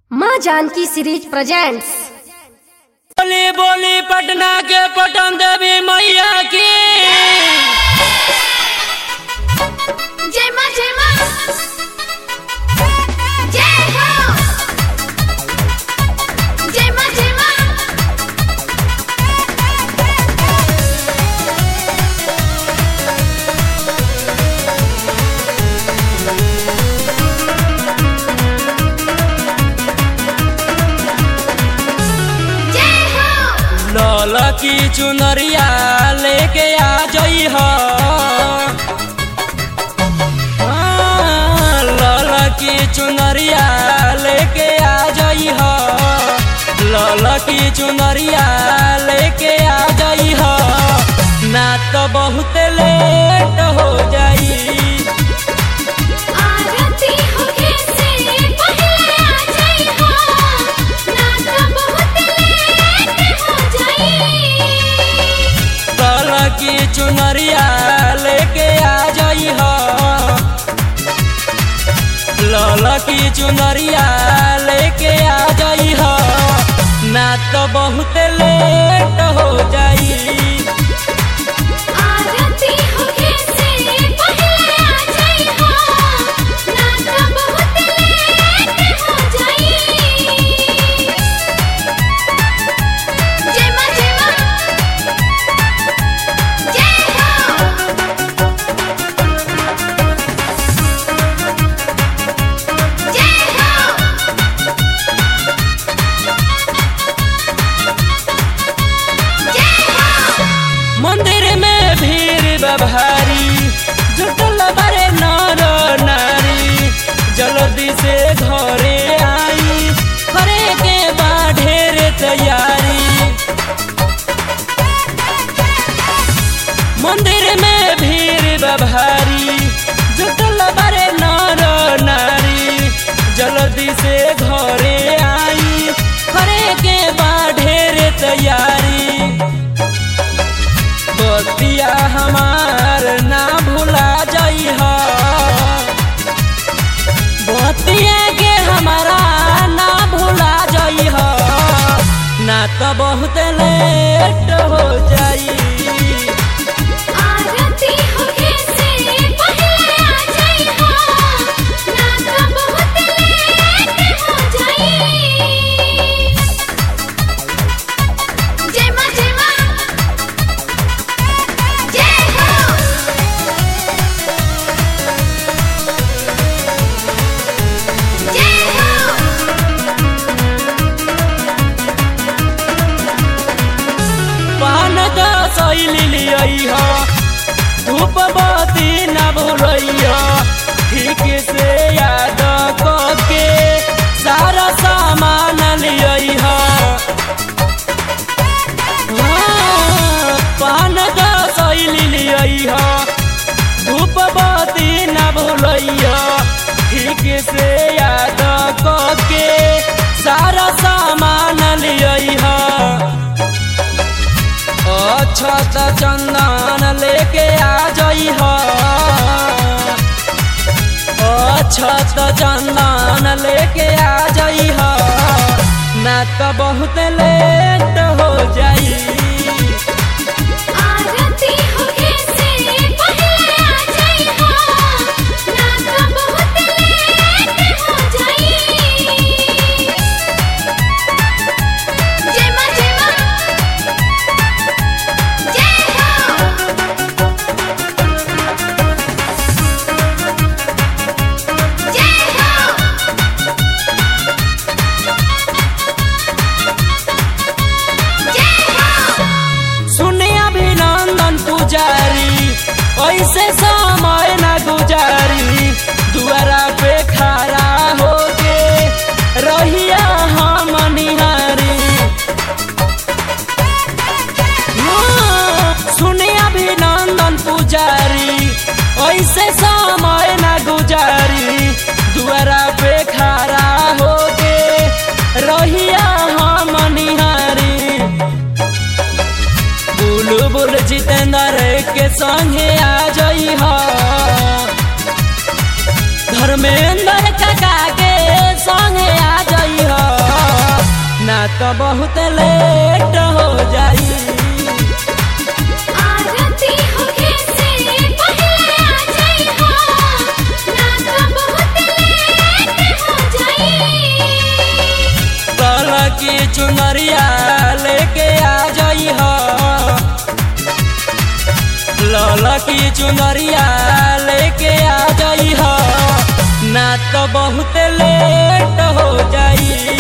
माँ Janaki series presents बोली बोली पटना के पटन देवी मैया की जय मां जय मां जय हो जय मां जय मां जय हो लाल की चुनरिया लेके आ जई हो हाँ, लाल की चुनरिया लेके आ जई हो लाल की चुनरिया लेके आ जई हो ना तो बहुत लेट हो जाई आरती होके से पहले आ जाई हो ना तो बहुत लेट हो जाई लाल की चुनरिया लेके आ जई हो लाल की चुनरिया लेके आ जई हो ना तो बहुत लेट हो जाई आरती होके से पहले आ जाई हो ना तो बहुत लेट हो जाई जय मां जय मां जय हो जय हो जय हो मंदिर में भीड़ बभारी जुटल बड़े नर नारी जल्दी से घरे आई करे के बा ढेर तैयारी मंदिर में भीड़ बभारी जुटल बड़े नर नारी जल्दी से घरे आई करे के बा ढेर तैयारी बतिया हमार ना भुला जाई हो बतिया के हमारा ना भुला जाई हो ना तो बहुत लेट हो जाई आरती होके से पहले आ जाई हो ना तो बहुत लेट हो जाई जय मां जय मां जय हो जय हो पान का शैली लियई हो धूप बत्ती न भूलैया ठीक से याद के सारा सामान लियई हो हाँ, पान का शैली लियई हो धूप बत्ती न भूलैया ठीक से याद के सारा सामान लियई हो अक्षत चंदन लेके आ जई हो अक्षत चंदन लेके आ जई हो ना तो बहुत लेट हो जाई आरती होके से पहले आ जाई हो ना तो बहुत लेट हो जाई जय मां जय मां जय हो जय हो जय हो सुने अभिनंदन पुजारी ऐसे समय न गुजारी दुआरा पे खड़ा होके रहिया हम निहारी हाँ, सुने अभिनंदन पुजारी ऐसे समय न गुजारी दुआरा पे खड़ा होके रहिया हम निहारी बुलबुल जितेंद्र के संगे आ जई हो धर्मेंद्र काका के संगे आ जई हो तो बहुत लेट हो जाई आरती होखे से पहले आ जाई हो ना तो बहुत लेट हो जाई कल की चुनरिया लेके आ जाई हो लल की चुनरिया लेके आ जाई हो ना तो बहुत लेट हो जाई